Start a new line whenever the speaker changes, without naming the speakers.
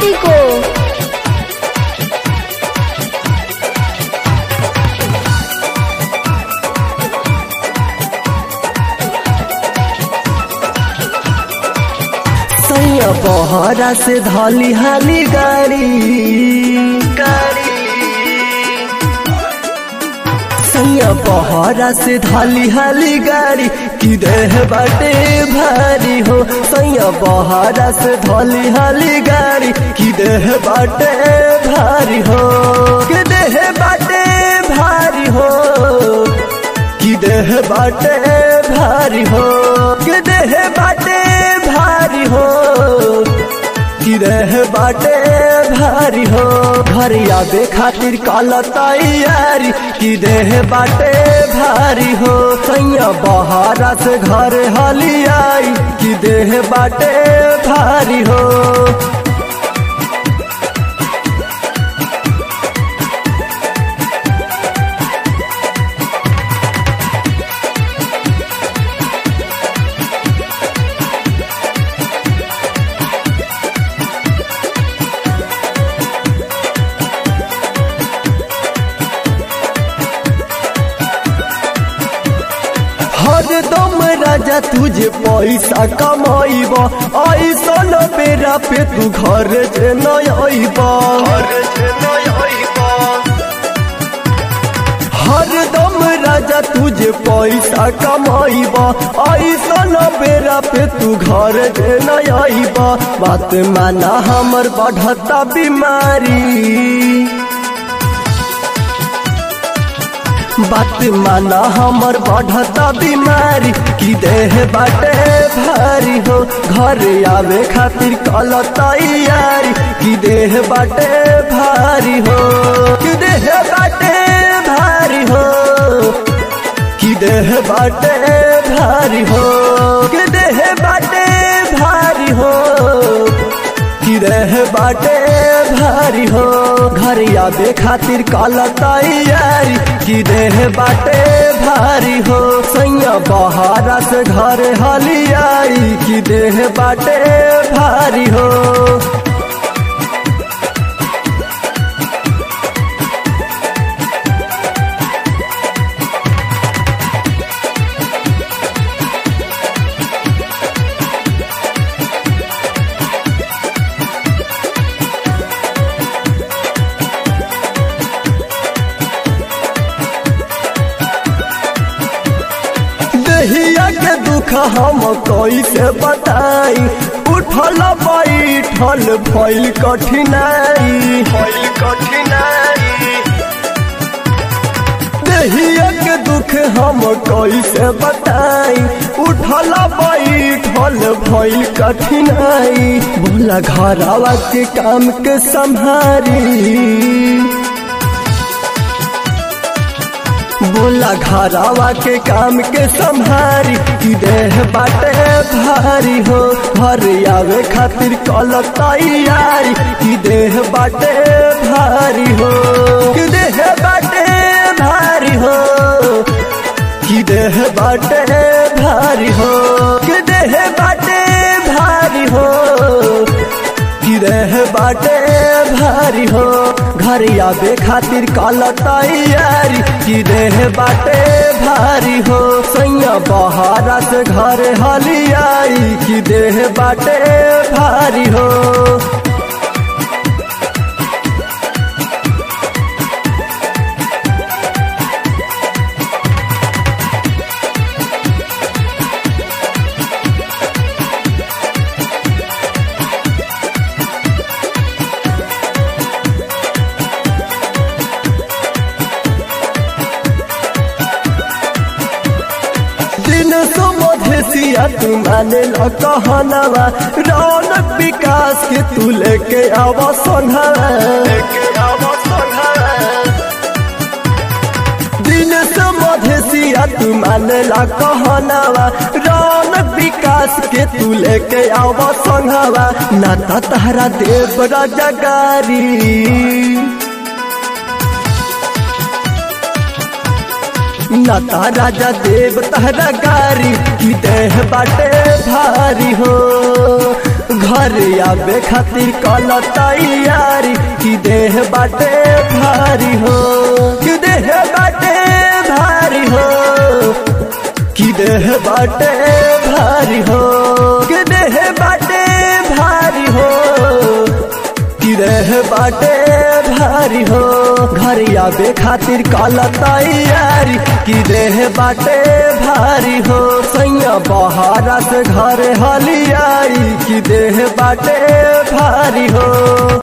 party को
सैया बहरा से धली हाली गाड़ी गाड़ी सैया बहरा से धली हाली गाड़ी की देह बाटे भारी हो सैया बहरा से धली हाली गाड़ी की देह बाटे भारी हो के देह बाटे भारी हो की देह बाटे भारी हो के देह बाटे भारी हो की देह बाटे भारी हो घर आवे खातिर काला तैयारी की देह बाटे भारी हो सैया बहारा से घर हली आई की देह बाटे भारी हो हरदम राजा तुझे पैसा कमाइब ऐसन बेरा पे तू घर से नब हरदम राजा तुझे पैसा कमाइब ऐसन बेरा पे तू घर से नब बात माना हमर बढ़ता बीमारी बात माना हमर बढ़ता बीमारी की देह बाटे भारी हो घर आवे खातिर कल तैयारी की देह बाटे भारी हो की देह बाटे भारी हो की देह बाटे भारी हो की देह बाटे भारी हो की देह बाटे भारी हो घर आवे खातिर कल तैयारी की देह बाटे भारी हो सैया बहारा से घर हली आई की देह बाटे भारी हो दहिया के दुख हम कैसे बताई उठल बैठल भइल कठिनाई भइल कठिनाई दहिया के दुख हम कैसे बताई उठल बैठल भइल कठिनाई बोला घरवा के काम के संभारी बोला घरावा के काम के संभारी की देह बाटे भारी हो घर आवे खातिर कल तैयारी की देह बाटे भारी हो की देह बाटे भारी हो की देह बाटे भारी हो की देह बाटे भारी हो की देह बाटे भारी हो घर आवे खातिर कल तैयारी की देह बाटे भारी हो सैया बहारा से घर हली आई की देह बाटे भारी हो दिन सुमधेसिया तू माने ल कहनवा रौनक विकास के तू लेके आव सोनहवा दिन सुमधेसिया तू माने ल कहनवा रौनक विकास के तू लेके आव सोनहवा नाता तहरा देव राजा गारी नता राजा देव तहरा गारी की देह बाटे भारी हो घर घर आबे खातिर कल तैयारी कि देह बाटे भारी हो कि देह बाटे भारी हो कि देह बाटे भारी हो कि देह बाटे भारी हो कि देह बाटे भारी हो घर आबे खातिर कल तैयारी कि देह बाटे भारी हो सैया बहारा से घर हलियाई कि देह बाटे भारी हो